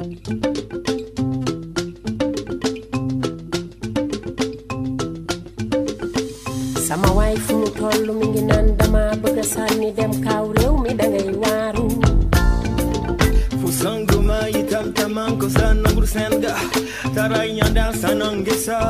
sama waay fu mu toll mi ngi naan dama bëgg a sànni dem kaaw réew mi dangay waaru fusanguma yitam tamanko sa nangur senga taray nyanda sanangesa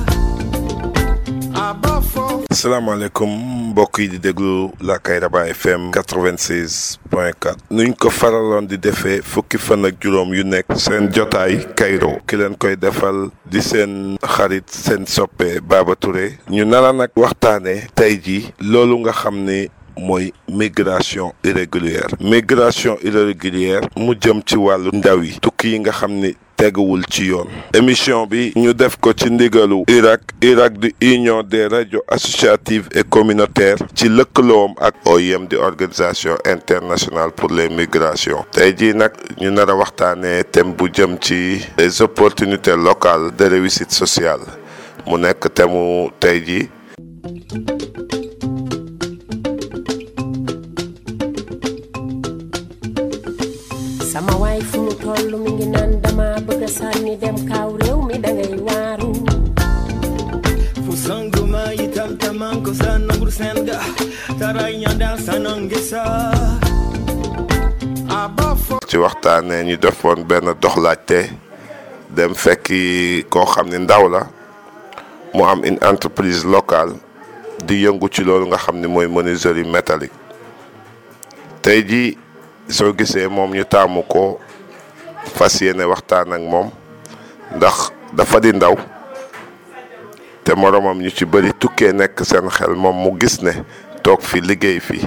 abafo asalaamaaleykum mbokk yi di déglu la Kayraba FM 96 point 4 nuñ ko faraloon di defee fukki fan ak juróom yu nekk seen jotaay Kayro ki leen koy defal di seen xarit seen soppe Baba Touré ñu nara nag waxtaane tey ji loolu nga xam ni mooy migration irrégulière migration irrégulière mu jëm ci wàllu ndaw yi tukki yi nga xam ni teguwul ci yoon émission bi ñu def ko ci ndigalu Irak Irak di union des radios associatives et communautaires ci lëkkaloom ak OIM di organisation internationale pour les migrations tey jii nag ñu nar a waxtaanee thème bu jëm ci les opportunités locales de réussite sociale mu nekk thème mu tey jii sama waay fu mu toll mi ngi naan dama bëgg a sànni dem kaaw réew mi dangay waaru fusanguma yitam tamanko sa nangur senga taray nyanda sanangesa abafo ci waxtaanee ñu defoon benn doxlaajte dem fekki koo xam ni ndaw la mu am une entreprise locale di yëngu ci loolu nga xam ni mooy menuiserie métallique tey jii soo gisee moom ñu taamu ko fas yéene waxtaan ak moom ndax dafa di ndaw te moromam ñu ci bëri tukkee nekk seen xel moom mu gis ne toog fi liggéey fi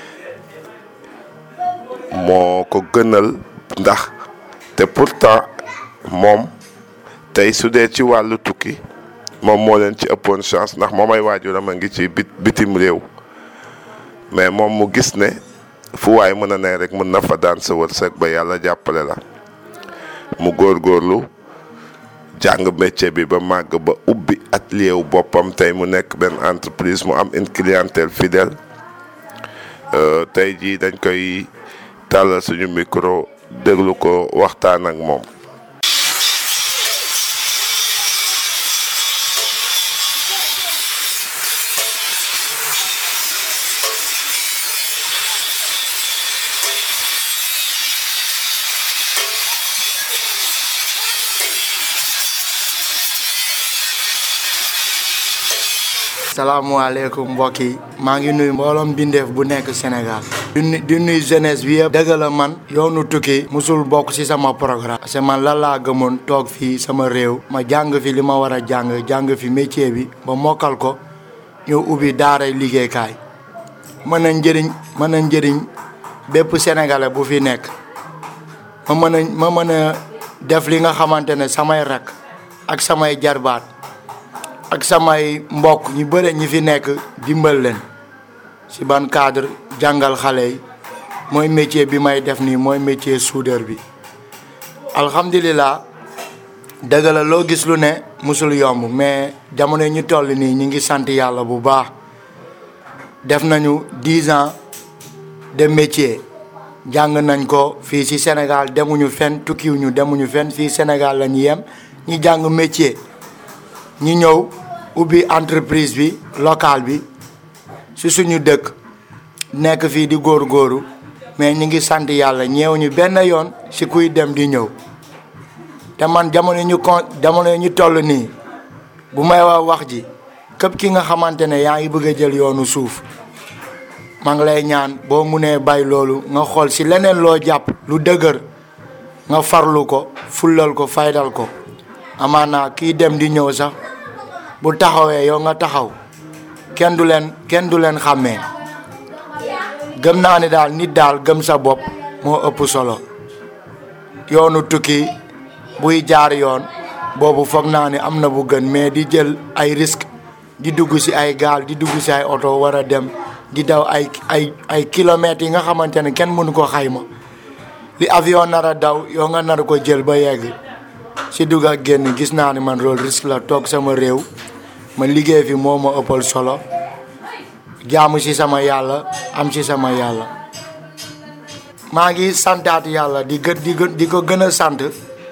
moo ko gënal ndax te pourtant moom tey su dee ci wàllu tukki moom moo leen ci ëppoon chance ndax moom ay waajuram a ngi ci bit bitim réew mais moom mu gis ne fu waay mën a ne rek mën na fa daan sa wërsëg ba yàlla jàppale la mu góorgóorlu jàng métier bi ba màgg ba ubbi atelier wu boppam tey mu nekk benn entreprise mu am une clientèle fidèle tey jii dañ koy tàllal suñu micro déglu ko waxtaan ak moom. salaamualeykum mbokk yi maa ngi nuyu mbooloom bindeef bu nekk Sénégal di nu di nuyu jeunesse bi yëpp dëgg la man yoonu tukki musul bokk ci sama programme parce que man lan laa gëmoon toog fii sama réew ma jàng fi li ma war a jàng jàng fi métier bi ba mokkal ko ñu ubbi daaray liggéeykaay mën a njëriñ mën a njëriñ bépp sénégalais bu fi nekk ma mën a ma mën a def li nga xamante ne samay rak ak samay jarbaat ak samay mbokk ñu bëre ñi fi nekk dimbal leen ci ban cadre jàngal xale yi mooy métier bi may def nii mooy métier soudeur bi alhamdulilah dëgg la loo gis lu ne musul yomb mais jamono ñu toll nii ñu ngi sant yàlla bu baax def nañu dix ans de métier jàng nañ ko fii ci Sénégal demuñu fenn tukkiwuñu demuñu fenn fii Sénégal la ñu yem ñi jàng métier ñi ñëw ubbi entreprise bi locale bi ci suñu dëkk nekk fii di góor-góoru mais ñi ngi sant yàlla ñeew ñu benn yoon ci kuy dem di ñëw te man jamono ñu kon jamono ñu toll nii bu may wax wax ji képp ki nga xamante ne yaa ngi bëgg a jël yoonu suuf maa ngi lay ñaan boo munee bay loolu nga xool ci leneen loo jàpp lu dëgër nga farlu ko fullal ko faydal ko amaana kii dem di ñëw sax bu taxawee yow nga taxaw kenn du leen kenn du leen xàmmee gëm naa ni daal nit daal gëm sa bopp moo ëpp solo yoonu tukki buy jaar yoon boobu foog naa ni am na bu gën mais di jël ay risque di dugg ci ay gaal di dugg ci ay oto war a dem di daw ay ay ay kilomètres yi nga xamante ne kenn mënu ko xayma li avion nar a daw yow nga nar ko jël ba yegg ci dugg ak génn gis naa ni man loolu risque la toog sama réew ma liggéey fi moo ma ëppal solo jaamu ci sama yàlla am ci sama yàlla maa ngi santaat yàlla di gë di gë di ko gën a sant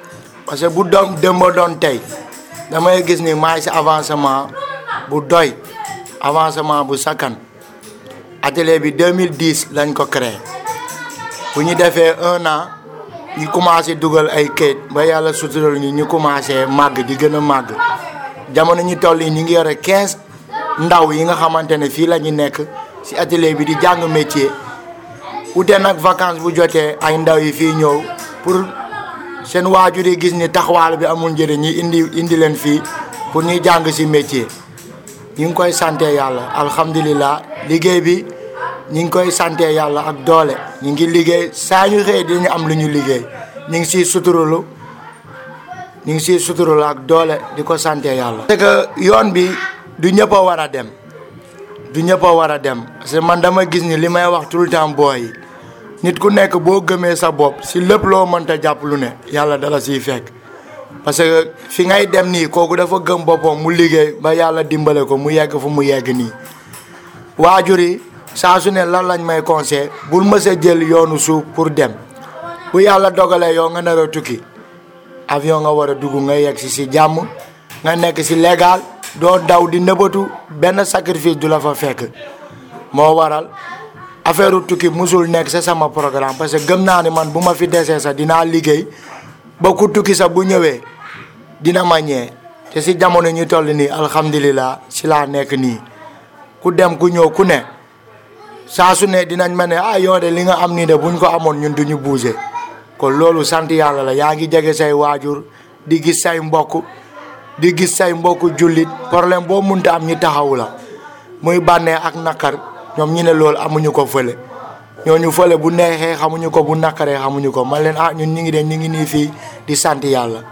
parce que bu doom démb doon tey damay gis ni maay si avancement bu doy avancement bu sakkan atelier bi 2010 lañ ko créé bu ñu defee un an ñu commencé dugal ay kayit ba yàlla sutural ñu ñu commencé màgg di gën a màgg jamono ñu toll yi ñu ngi yore 15 ndaw yi nga xamante ne fii la ñu nekk si atelier bi di jàng métier ute nag vacances bu jotee ay ndaw yi fii ñëw pour seen waajur yi gis ni taxawaal bi amul njëriñ ñi indi indi leen fii pour ñuy jàng si métier ñu ngi koy sante yàlla alhamdulilah liggéey bi ñu ngi koy sante yàlla ak doole ñu ngi liggéey saa ñu xëy dinañu am lu ñu liggéey ñu ngi siy suturulu ñu ngi siy suturulu ak doole di ko sante yàlla. parce que yoon bi du ñëpp a war a dem du ñëpp a war a dem parce que man dama gis ni li may wax tout le temps booy yi nit ku nekk boo gëmee sa bopp si lépp loo mënta jàpp lu ne yàlla dala siy fekk. parce que fi ngay dem nii kooku dafa gëm boppam mu liggéey ba yàlla dimbale ko mu yegg fu mu yegg nii waajur yi saa su ne lan lañ may conseil bul mës a jël yoonu suuf pour dem bu yàlla dogalee yow nga nar a tukki avion nga war a dugg nga yegg si si jàmm nga nekk si légal doo daw di nëbbatu benn sacrifice du la fa fekk moo waral affaire tukki musul nekk sa sama programme parce que gëm naa ni man bu ma fi desee sax dinaa liggéey ba ku tukki sax bu ñëwee dina ma ñee te si jamono ñu toll nii alhamdulilah si laa nekk nii ku dem ku ñëw ku ne saa su ne dinañ ma ne ah yow de li nga am nii de buñ ko amoon ñun duñu bouger kon loolu sant yàlla la yaa ngi jege say waajur di gis say mbokk di gis say mbokk jullit problème boo munta am ñi taxawu la muy bànnee ak nakar ñoom ñi ne loolu amuñu ko fële ñooñu fële bu neexee xamuñu ko bu nakkaree xamuñu ko man leen ah ñun ñu ngi de ñu ngi nii fii di sant yàlla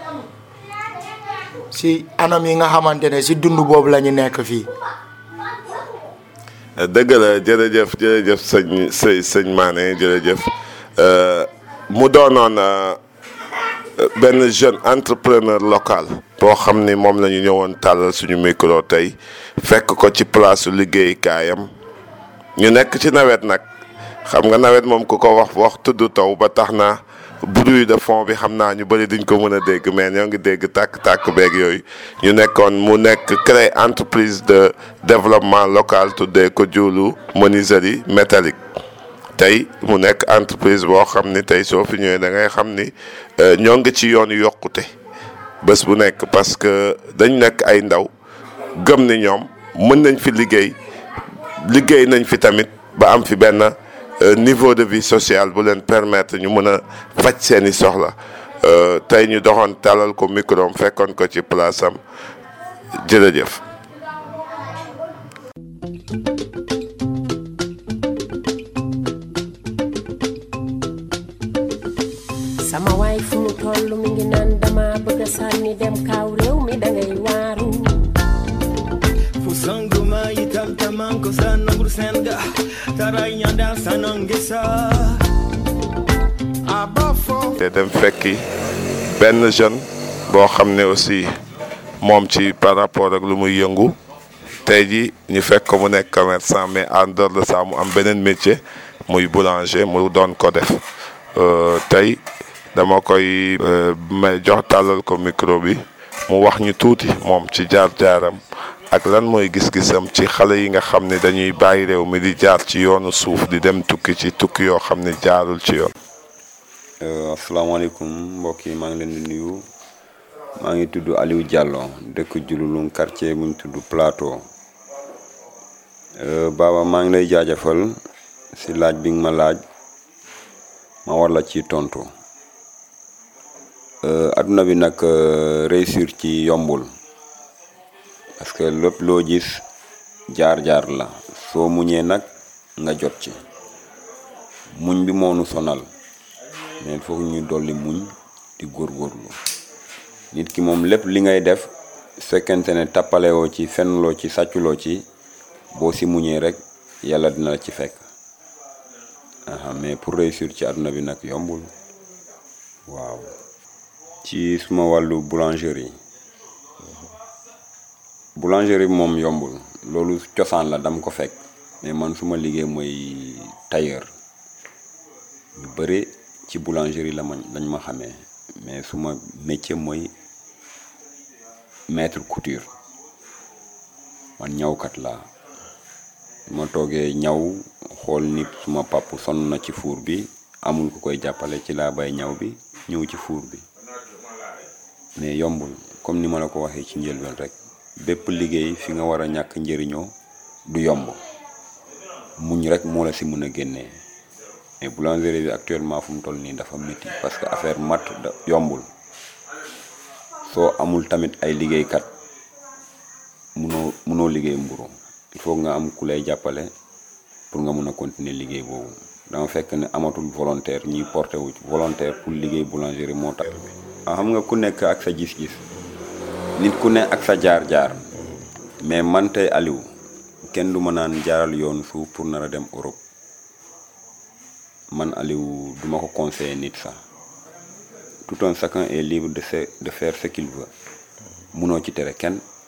si anam yi nga xamante ne si dund boobu la ñu nekk fii. dëgg la jërëjëf jërëjëf sëñ sëñ sëñ Mané jërëjëf mu doonoon benn jeune entrepreneur local. boo xam ni moom la ñu ñëwoon tàllal suñu micro tey fekk ko ci place su liggéeykaayam ñu nekk ci nawet nag. xam nga nawet moom ku ko wax wax tudd taw ba tax na bruit de fond bi xam naa ñu bëri duñ ko mën a dégg mais ñoo ngi dégg tàkk-tàkk beeg yooyu ñu nekkoon mu nekk créer entreprise de développement local tuddee ko Diouloulou menuiserie métallique tey mu nekk entreprise boo xam ni tey soo fi ñëwee da ngay xam ni ñoo ngi ci yoonu yokkute bés bu nekk parce que dañ nekk ay ndaw gëm ni ñoom mën nañ fi liggéey liggéey nañ fi tamit ba am fi benn niveau de vie sociale bu leen permettre ñu mën a faj seeni soxla tey ñu doxoon talal ko micro am fekkoon ko ci place am jërëjëf. sama waay fu mu toll mi ngi naan dama bëgg a sànni dem kaaw réew mi dangay waaru fusanguma yitamtamanko sanangur senga taraynyanda sanangesa abafo te dem fekki benn jeune boo xam ne aussi moom ci par rapport ak lu muy yëngu tey ji ñu fekk ko mu nekk commerçant mais en dehors de ça mu am beneen métier muy boulanger mu doon ko def tey dama koy may jox tàllal ko micro bi mu wax ñu tuuti moom ci jaar-jaaram ak lan mooy gis-gisam ci xale yi nga xam ne dañuy bàyyi réew mi di jaar ci yoonu suuf di dem tukki ci tukki yoo xam ne jaarul ci yoon. asalaamaaleykum mbokk yi maa ngi leen di nuyu maa ngi tudd Aliou Diallo dëkk Diouloulou quartier bu ñu tudd Plateau Baba maa ngi lay jaajëfal si laaj bi nga ma laaj ma war la ci tontu adduna bi nag réussir ci yombul. parce que lépp loo gis jaar-jaar la soo muñee nag nga jot ci muñ bi moo nu sonal mais foog ñu dolli muñ di góorgóorlu nit ki moom lépp li ngay def fekkente ne tappalewoo ci fenloo ci sàcculoo ci boo si muñee rek yàlla dina la ci fekk aha mais pour réussir ci àdduna bi nag yombul waaw ci suma wàllu boulangerie boulangerie bi moom yombul loolu cosaan la dama ko fekk mais man suma liggéey mooy tailleur ñu bëri ci boulangerie la ma lañ ma xamee mais suma métier mooy maître couture man ñawkat laa ma toogee ñaw xool nit suma pàpp sonn na ci fuur bi amul ku koy jàppale ci laa bay ñaw bi ñëw ci fuur bi mais yombul comme ni ma la ko waxee ci njëlbeen rek bépp liggéey fi nga war a ñàkk njëriñoo du yomb muñ rek moo la si mën a génnee mais boulangerie bi actuellement fu mu toll nii dafa métti parce que affaire mat da yombul soo amul tamit ay liggéeykat munoo munoo liggéey mburu il faut nga am ku lay jàppale pour nga mun a continuer liggéey boobu dama fekk ne amatul volontaire ñiy porté wu volontaire pour liggéey boulangerie moo tax. waaw xam nga ku nekk ak sa gis-gis nit ku ne ak sa jaar-jaar mais man tey Aliou kenn du ma naan jaaral yoon suuf pour nar a dem Europe man Aliou duma ko conseiller nit sax tout un chacun est libre de se de faire ce qu'il veut munoo ci tere kenn